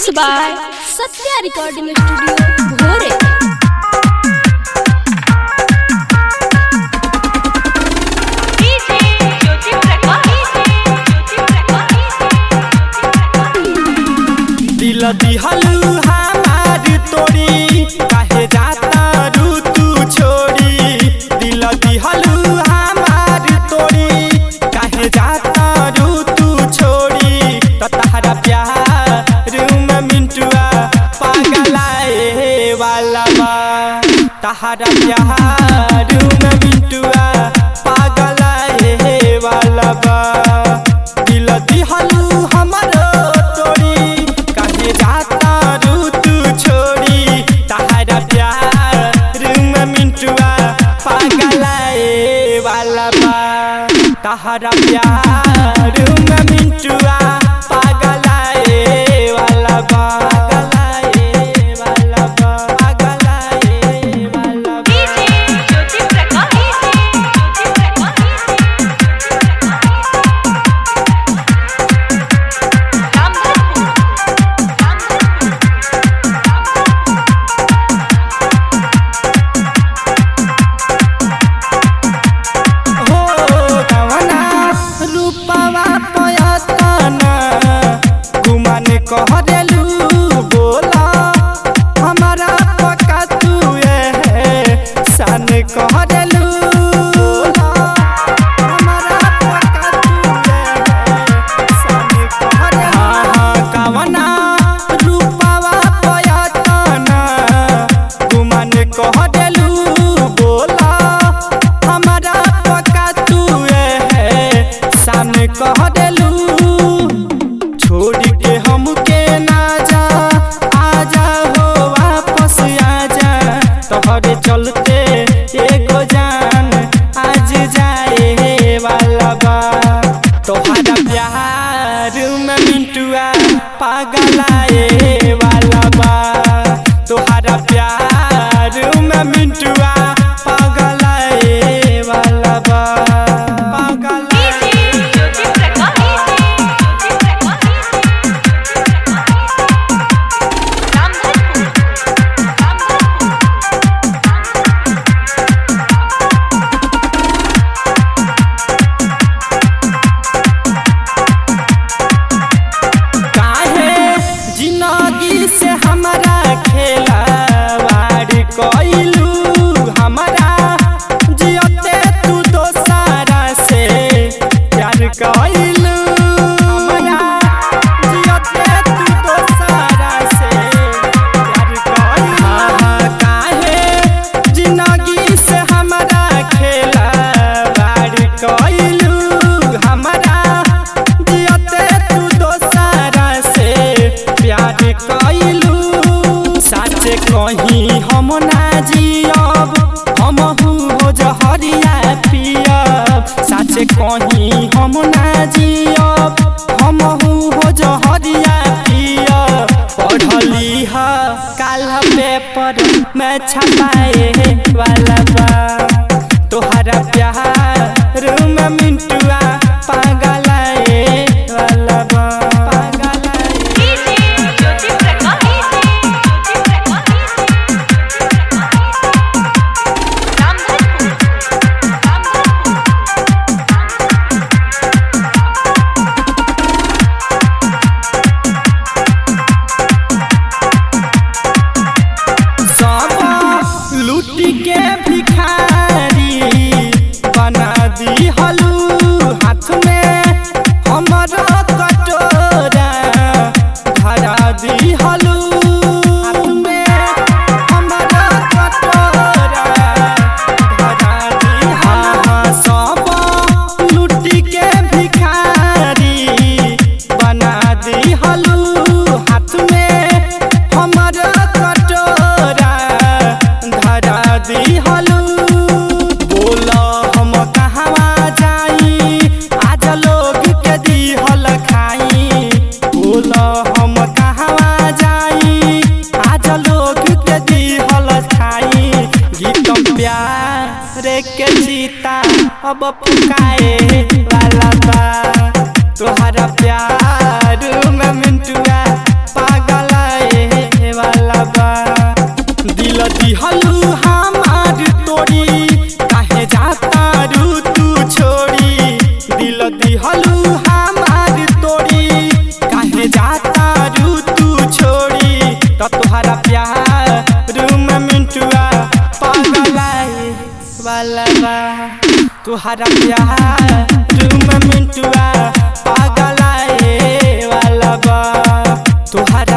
mix by Satya recording studio Bhore DJ Jyoti Prakash Jyoti Prakash दिल दिहलू हमार तोड़ी काहे जाता रू तू छोड़ी दिल दिहलू हमार तोड़ी काहे जाता रू तू छोड़ी त तहरा प्यार में मिंटुआ पागलाए वाला बा तहरा प्यार में मिंटुआ पागलाए वाला बा दिल दिहलू हमरो तोड़ी काहे जाता रू तू छोड़ी तहरा प्यार में मिंटुआ पागलाए वाला बा तहरा प्यार में मिंटुआ पागलाए वाला बा पागलाए वाला बा पागलाए वाला बा डीजे ज्योति प्रकाश ज्योति प्रकाश रामधनपुर रामधनपुर हो कवना रूपवा पयतना गुमान कह देलू बोला हमारा पका तू सान कह देलू बोला हमारा पका तू सान कह देलू कवना रूपवा पयतना गुमान कह देलू बोला हमारा पका तू सामने कह देलू छोड़ के हमके ना जा आजा हो वापस आजा तोहरे चलते एगो जान आज जाए वाला बा तोहरा प्यार में मिंटुआ पागलाए वाला बा तोहरा प्यार में मिंटुआ पागलाए वाला बा पागलाए डीजे ज्योति प्रकाश ज्योति प्रकाश रामधनपुर रामधनपुर काहे जिंदगी से हमारा खेलावाड़ कइलू हमारा जियते तू दोसारा से प्यार कइलू हमारा जियते तू दोसारा से प्यार कइलू काहे जिंदगी से हमारा खेलावाड़ कइलू हमारा जियते तू दोसारा से प्यार कइलू सच कहीं हम ना जियब हम हो जहरिया पियब सच कहीं हम ना जियब हम हो जहरिया पियब पढ़ली ह काल पेपर में छपाए वाला बा तोहरा प्यार में मिंटुआ पागलाए वाला बा पागलाए डीजे ज्योति प्रकाश ज्योति प्रकाश रामधनपुर रामधनपुर सब लूट के भिखारी बना दी हलू हाथ में हमर कटोरा धरा दी हलू हाथ में हमर कटोरा धरा दी हाँ सब लूट के भिखारी बना दी हलू हाथ में हमर कटोरा धरा दी हलू बोल हम कहवा जाई आज लोग के दिहल खाई बोल हम कहवा जाई आज लोग के दिहल खाई गीतम प्यार के सीता अब फुकाए वाला बा तोहरा प्यार में मिंटुआ पागल पगलाए वाला बा तुहरा प्यार तुम मिंटुआ पगलाए वाला बा तुहरा